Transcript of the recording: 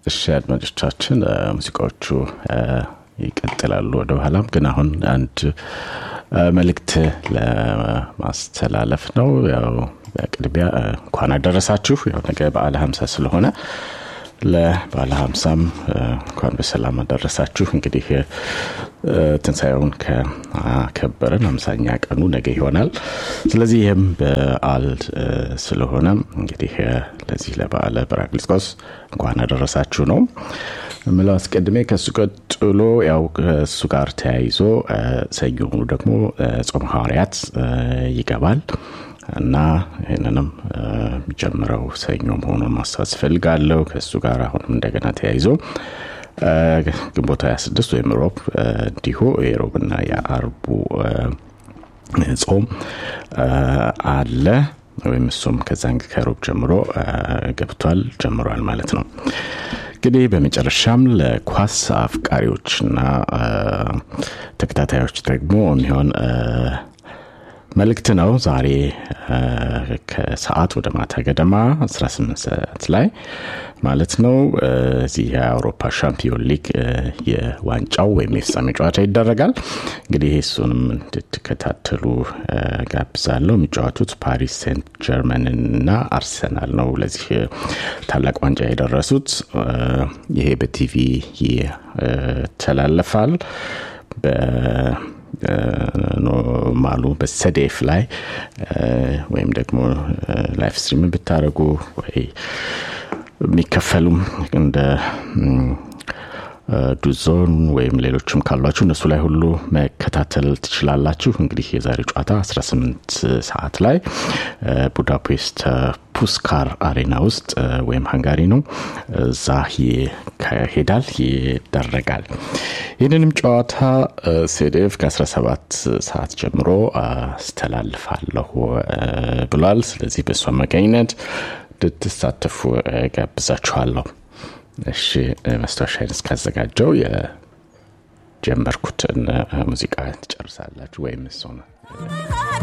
እሺ አድማጮቻችን ሙዚቃዎቹ ይቀጥላሉ ወደ ኋላም ግን አሁን አንድ መልእክት ለማስተላለፍ ነው ያው በቅድሚያ እንኳን አደረሳችሁ ያው ነገ በዓለ ሀምሳ ስለሆነ ለባለ ሀምሳም እንኳን በሰላም አደረሳችሁ እንግዲህ ትንሣኤውን ከከበረን አምሳኛ ቀኑ ነገ ይሆናል ስለዚህ ይህም በዓል ስለሆነ እንግዲህ ለዚህ ለበዓለ በራቅሊጦስ እንኳን አደረሳችሁ ነው ምለው አስቀድሜ ከእሱ ቀጥሎ ያው ከእሱ ጋር ተያይዞ ሰኞ ሆኑ ደግሞ ጾም ሐዋርያት ይገባል እና ይህንንም የሚጀምረው ሰኞ መሆኑን ማስታወስ እፈልጋለሁ ከእሱ ጋር አሁንም እንደገና ተያይዞ ግንቦት 26 ወይም ሮብ እንዲሁ የሮብና የአርቡ ጾም አለ ወይም እሱም ከዛን ከሮብ ጀምሮ ገብቷል ጀምሯል ማለት ነው እንግዲህ በመጨረሻም ለኳስ አፍቃሪዎችና ተከታታዮች ደግሞ የሚሆን መልእክት ነው ዛሬ ከሰዓት ወደ ማታ ገደማ 18 ሰዓት ላይ ማለት ነው እዚህ የአውሮፓ ሻምፒዮን ሊግ የዋንጫው ወይም የፍጻሜ ጨዋታ ይደረጋል እንግዲህ እሱንም እንድትከታተሉ ጋብዛለሁ የሚጫወቱት ፓሪስ ሴንት ጀርመን እና አርሰናል ነው ለዚህ ታላቅ ዋንጫ የደረሱት ይሄ በቲቪ ይተላለፋል ኖርማሉ በሰዴፍ ላይ ወይም ደግሞ ላይፍ ስትሪምን ብታደረጉ ወይ የሚከፈሉም እንደ ዱዞን ወይም ሌሎችም ካሏችሁ እነሱ ላይ ሁሉ መከታተል ትችላላችሁ እንግዲህ የዛሬ ጨዋታ 18 ሰዓት ላይ ቡዳፔስት ፑስካር አሬና ውስጥ ወይም ሃንጋሪ ነው እዛ ይካሄዳል ይደረጋል ይህንንም ጨዋታ ሴዴፍ ከ17 ሰዓት ጀምሮ አስተላልፋለሁ ብሏል ስለዚህ በእሱ አማካኝነት እንድትሳተፉ ጋብዛችኋለሁ እሺ መስታወሻይን እስካዘጋጀው የጀመርኩትን ሙዚቃ ትጨርሳላችሁ ወይም እሱ ነው